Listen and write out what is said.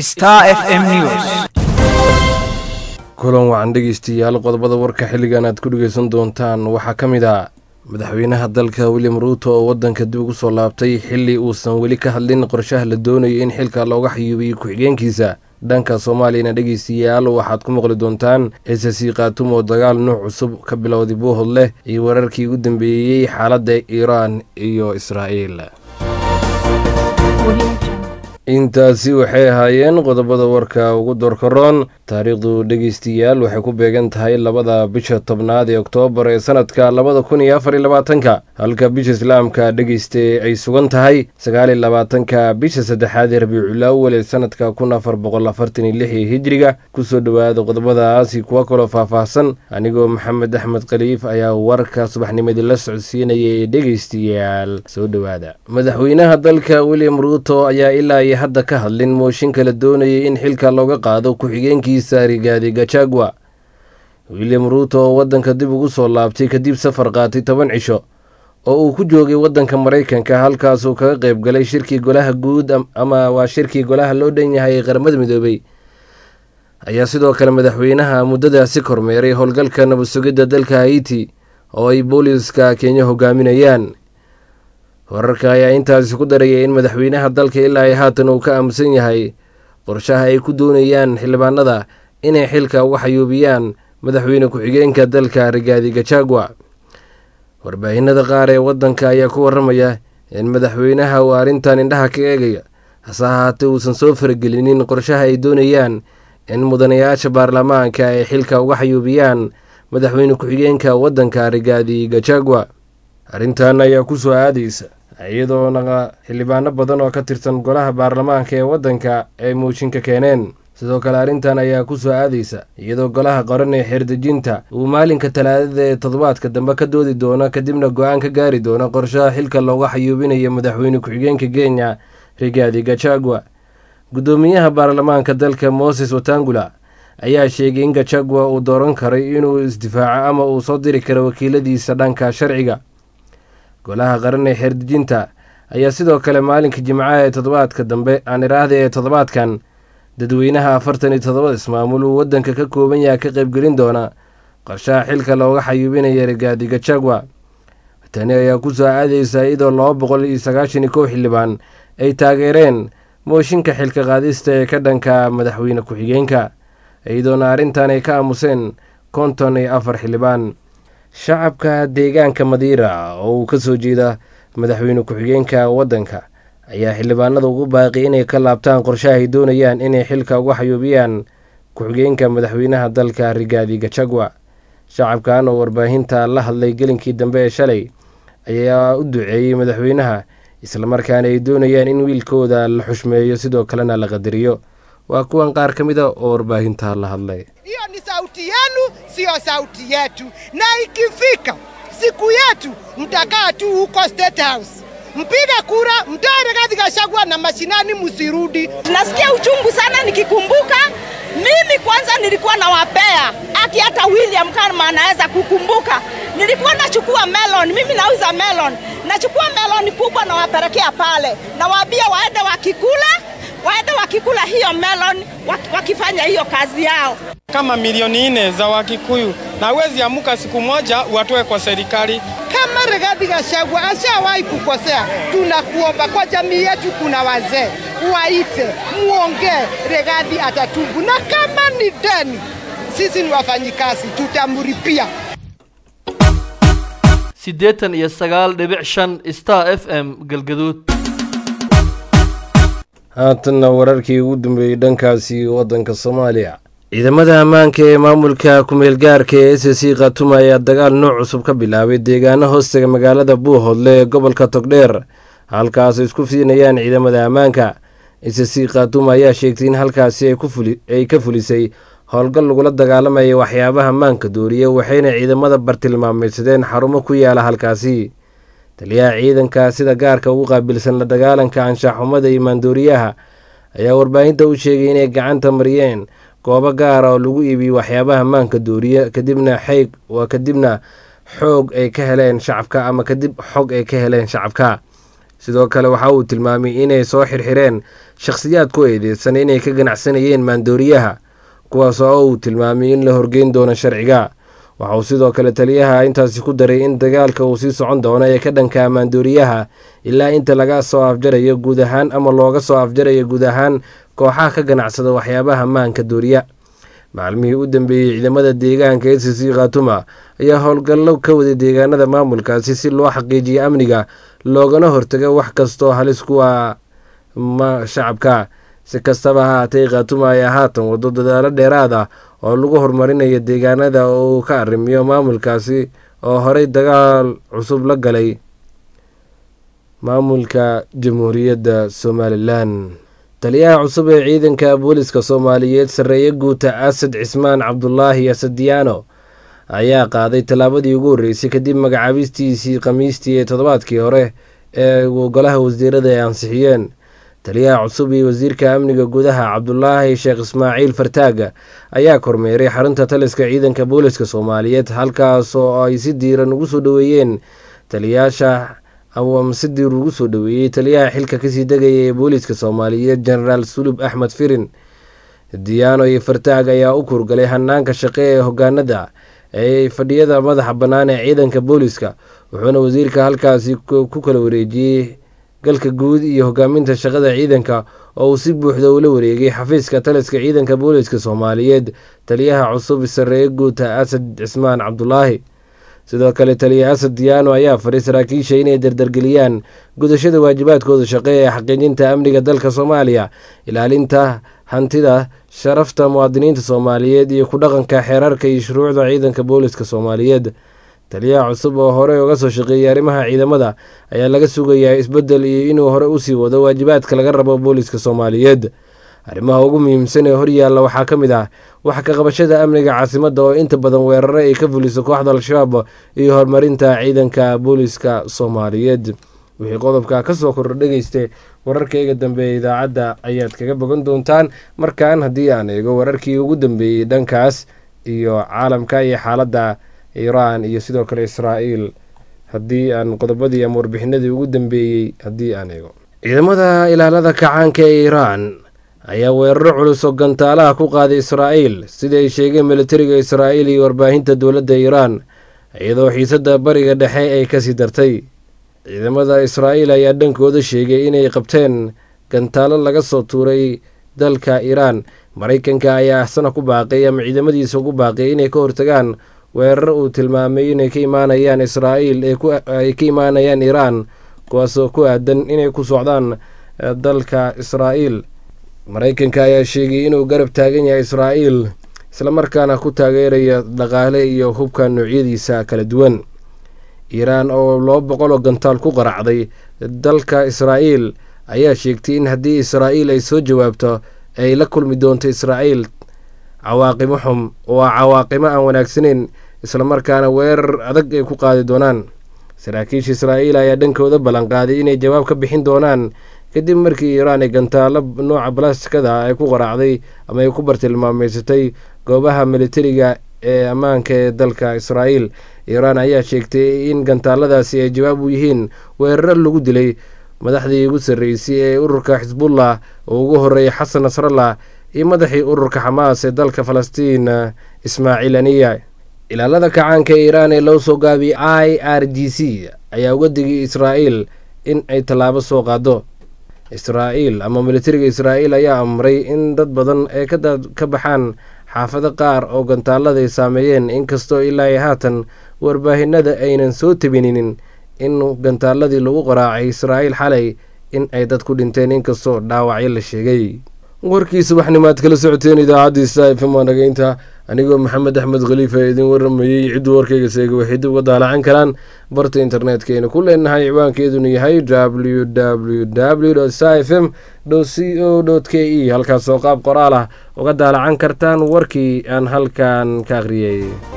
Star FM News. kulan wacan dhegeystayaal qodobada warka xilligan aad ku dhegeysan doontaan waxaa ka mid ah madaxweynaha dalka william ruuto oo wadanka dib ugu soo laabtay xili uusan weli ka hadlin qorshaha la doonayo in xilka looga xayuubiyo ku-xigeenkiisa dhanka soomaaliyana dhegeystayaal waxaad ku maqli doontaan ssc khatum oo dagaal nuuc cusub ka bilowday buuhod leh iyo wararkii ugu dambeeyey xaaladda iiraan iyo israa'iil intaasi waxay ahaayeen qodobada warka ugu doorkaroon taariikhdu dhegeystayaal waxay ku beegan tahay labada bisha tobnaad ee oktoobar ee sanadka labada kun iyo afar iyo labaatanka halka bisha islaamka dhegeyste ay sugan tahay sagaal iyo labaatanka bisha saddexaad ee rabiicul awal ee sanadka kun afar boqol afartan iyo lix ee hijriga kusoo dhowaada qodobadaasi kuwa kaloo faahfaahsan anigoo maxamed axmed khaliif ayaa warka subaxnimadii la socodsiinaya ee dhegeystayaal soo dhowaada madaxweynaha dalka william ruuto ayaa ilaa iyo hadda ka hadlin mooshinka la doonayay in xilka looga qaado ku-xigeenkiisa rigaadi gachagua william ruuto oo waddanka dib ugu soo laabtay kadib safar qaatay toban cisho oo uu ku joogay waddanka maraykanka halkaasuu kaga qayb galay shirkii golaha guud ama waa shirkii golaha loo dhan yahay ee qaramada midoobay ayaa sidoo kale madaxweynaha muddadaasi kormeeray howlgalka nabad sugidda dalka haiti oo ay booliiska kenya hogaaminayaan wararka ayaa intaasi ku daraya in madaxweynaha dalka ilaa ay haatan uu ka aamusan yahay qorshaha ay ku doonayaan xildhibaanada inay xilka uga xayuubiyaan madaxweyne ku-xigeenka dalka rigaadi gachagua warbaahinada qaar ee waddanka ayaa ku waramaya in madaxweynaha uu arrintan indhaha ka eegaya hase ahaatee uusan soo faragelinin qorshaha ay doonayaan in mudanayaasha baarlamaanka ay xilka uga xayuubiyaan madaxweyne ku-xigeenka waddanka rigaadi gachagua arrintan ayaa ku soo aadaysa iyadoona xildhibaano badan oo ka tirsan golaha baarlamaanka ee waddanka ay mooshinka keeneen sidoo kale arrintan ayaa ku soo aadaysa iyadoo golaha qaran ee xeerdejinta uu maalinka talaadada ee toddobaadka dambe ka doodi doono kadibna go-aan ka gaari doono qorshaha xilka looga xayuubinayo madaxweyne ku-xigeenka kenya rigaadi gachagua guddoomiyaha baarlamaanka dalka moses watangula ayaa sheegay in gachagua uu dooran karay inuu isdifaaco ama uu soo diri karo wakiiladiisa dhanka sharciga golaha qaran ee xeerdejinta ayaa sidoo kale maalinka jimcaha ee toddobaadka dambe aan iraahda ee toddobaadkan dadweynaha afartan iyo toddobada ismaamul uu waddanka ka kooban yaha ka qaybgelin doona qorshaha xilka looga xayuubinaya rigaadi gachagua tani ayaa ku soo aadaysa iyadoo laba boqol iyo sagaashan iyo kow xildhibaan ay taageereen mooshinka xilka qaadista ee ka dhanka madaxweyne ku-xigeenka iyadoona arrintan ay ka aamuseen konton iyo afar xildhibaan shacabka deegaanka madiira oo uu ka soo jeeda madaxweyne ku-xigeenka waddanka ayaa xildhibaanada ugu baaqi inay ka laabtaan qorshaha ay doonayaan inay xilka uga xayuubiyaan ku-xigeenka madaxweynaha dalka rigaadi gachagua shacabkan oo warbaahinta la hadlay gelinkii dambe ee shalay ayaa u duceeyey madaxweynaha islamarkaana ay doonayaan in wiilkooda la xushmeeyo sidoo kalena la qadariyo waa kuwan qaar ka mid a oo warbaahinta la hadlay hiyo ni sauti yenu, siyo sauti yetu, na ikifika siku yetu mtakaa tu huko State House mpige kura, mtoe Rigathi Gachagua na mashinani, msirudi. Nasikia uchungu sana nikikumbuka. Mimi kwanza nilikuwa nawapea aki, hata William kama anaweza kukumbuka, nilikuwa nachukua melon, mimi nauza melon, nachukua melon kubwa nawapelekea pale, nawaambia waende wakikula waende wakikula hiyo melon wakifanya hiyo kazi yao. Kama milioni nne za Wakikuyu na huwezi amuka siku moja watoe kwa serikali. Kama Rigathi Gachagua ashawahi kukosea, tunakuomba kwa jamii yetu, kuna wazee waite, muongee, Rigathi atatubu, na kama ni deni, sisi ni wafanyikazi, tutamripia. siddeetan iyo sagaal dhibic shan star f m galgaduud haatanna wararkii ugu dambeeyey dhankaasi waddanka soomaaliya ciidamada ammaanka ee maamulka ku-meelgaarka ee s c khatuma ayaa dagaal nooc cusub ka bilaabay deegaano hoostaga magaalada buuhoodle ee gobolka togdheer halkaas isku fiinayaan ciidamada ammaanka s c khatuma ayaa sheegtay in halkaasi ay ka fulisay howlgal lagula dagaalamaya waxyaabaha maanka dooriya waxayna ciidamada bartilmaameydsadeen xarumo ku yaala halkaasi taliyaha ciidanka sida gaarka ugu qaabilsan la dagaalanka anshaxumada iyo maandooriyaha ayaa warbaahinta u sheegay inay gacanta mariyeen goobo gaara oo lagu iibiyo waxyaabaha maanka dooriya kadibna xeyg waa kadibna xoog ay ka heleen shacabka ama kadib xog ay ka heleen shacabka sidoo kale waxa uu tilmaamay inay soo xirxireen shakhsiyaad ku eedeysan inay ka ganacsanayeen maandooriyaha kuwaas oo uu tilmaamay in la horgeyn doono sharciga waxa uu sidoo kale taliyaha intaasi ku daray in dagaalka uu sii socon doono ee ka dhanka maandooriyaha ilaa inta laga soo afjarayo guud ahaan ama looga soo afjarayo guud ahaan kooxaha ka ganacsada waxyaabaha maanka dooriya maalmihii u dambeeyey ciidamada deegaanka e c c khatuma ayaa howlgallo ka waday deegaanada maamulkaasi si loo xaqiijiyo amniga loogana hortago wax kastoo halis kuwa shacabka si kastaba ha haatay khatuma ayaa haatan wado dadaalo dheeraad ah oo lagu horumarinayo deegaanada oo uu ka arrimiyo maamulkaasi oo horey dagaal cusub la galay maamulka jamhuuriyadda somalilan taliyaha cusub ee ciidanka booliska soomaaliyeed sarreeye guuta asad cismaan cabdulaahi asadiyaano ayaa qaaday tallaabadii ugu horreysay kadib magacaabistiisii khamiistii ee toddobaadkii hore ee golaha wasiirada ay ansixiyeen taliyaha cusub iyo wasiirka amniga gudaha cabdulaahi sheekh ismaaciil fartaaga ayaa kormeeray xarunta taliska ciidanka booliska soomaaliyeed halkaas oo ay si diiran ugu soo dhoweeyeen taliyaasha ama si diir ugu soo dhoweeyey taliyaha xilka kasii degaya ee booliska soomaaliyeed genaraal sulub axmed firin diyaano iyo fartaag ayaa u kurgalay hanaanka shaqe ee hogaanada ee fadhiyada madaxa bannaan ee ciidanka booliska wuxuuna wasiirka halkaasi ku kala wareejiyey galka guud iyo hogaaminta shaqada ciidanka oo uu si buuxda ula wareegay xafiiska taliska ciidanka booliska soomaaliyeed taliyaha cusub sarreeye guuta asad cismaan cabdulaahi sidoo kale taliya asad diyaano ayaa faray saraakiisha inay dardargeliyaan gudashada waajibaadkooda shaqe ee xaqiijinta amniga dalka soomaaliya ilaalinta hantida sharafta muwaadiniinta soomaaliyeed iyo ku dhaqanka xeerarka iyo shuruucda ciidanka booliska soomaaliyeed taliyaha cusub oo horey uga soo shaqeeyay arrimaha ciidamada ayaa laga sugayaa isbeddel iyo inuu hore usii wado waajibaadka laga rabo booliska soomaaliyeed arrimaha ugu muhiimsan ee horyaalla waxaa ka mid ah wax ka qabashada amniga caasimadda oo inta badan weeraro ay ka fuliso kooxda al-shabaab iyo horumarinta ciidanka booliska soomaaliyeed wixii qodobka kasoo kordho dhegeysta wararkayga dambeeya idaacadda ayaad kaga bogan doontaan markan haddii aan eego wararkii ugu dambeeyey dhankaas iyo caalamka iyo xaaladda iiraan iyo sidoo kale israa'iil haddii aan qodobadii ama warbixinadii ugu dambeeyey haddii aan eego ciidamada ilaalada kacaanka ee iiraan ayaa weeraro culus oo gantaalaha ku qaaday israa'iil sida ay sheegeen militariga israa'iil iyo warbaahinta dowladda iiraan iyadoo xiisadda bariga dhexe ay kasii dartay ciidamada israa'iil ayaa dhankooda sheegay inay qabteen gantaalo laga soo tuuray dalka iiraan maraykanka ayaa axsana ku baaqay ama ciidamadiisa ugu baaqay inay ka hortagaan weeraro uu tilmaamay inay ka imaanayaan israa'iil ay ka imaanayaan iiraan kuwaasoo ku aadan inay ku socdaan dalka israa'iil maraykanka ayaa sheegay inuu garab taagan yahay israa'iil islamarkaana ku taageeraya dhaqaale iyo hubka noocyadiisa kala duwan iiraan oo laba boqol oo gantaal ku qaracday dalka israa'iil ayaa sheegtay in haddii israa'iil ay soo jawaabto ay la kulmi doonto israa'iil cawaaqimo xum oo a cawaaqimo aan wanaagsaneyn islamarkaana weerar adag ay ku qaadi doonaan saraakiisha israa'iil ayaa dhankooda ballanqaaday inay jawaab ka bixin doonaan kadib markii iiraan ay gantaalo nooca balastikada ay ku qaraacday ama ay ku bartilmaameysatay goobaha militariga ee ammaanka ee dalka israa'iil iiraan ayaa sheegtay in gantaaladaasi ay jawaab u yihiin weeraro lagu dilay madaxdii ugu sarreysay ee ururka xisbullah oo ugu horreeyay xasan nasrallah iyo madaxii ururka xamaas ee dalka falastiin ismaaciil aniya ilaalada kacaanka ee iiraan ee loo soo gaabiyey i r g c ayaa uga digay israa'iil in ay tallaabo soo qaado israa'iil ama militariga israa'iil ayaa amray in dad badan ay ka baxaan xaafado qaar oo gantaalada ay saameeyeen inkastoo ilaa i haatan warbaahinada aynan soo tabininin in gantaaladii lagu qaraacay israa'iil xalay in ay dad ku dhinteen inkastoo dhaawacyo la sheegay warkii subaxnimaad kala socoteen idaacaddiisa fm nagaynta anigoo maxamed axmed khaliifa ee idin waramayey cidduu warkayga seega waxay dib uga daalacan karaan barta internetkaynu ku leenahay ciwaankeeduna yahay w w w s f m c o k e halkaasoo qaab qoraal ah uga daalacan kartaan warkii aan halkan ka akhriyey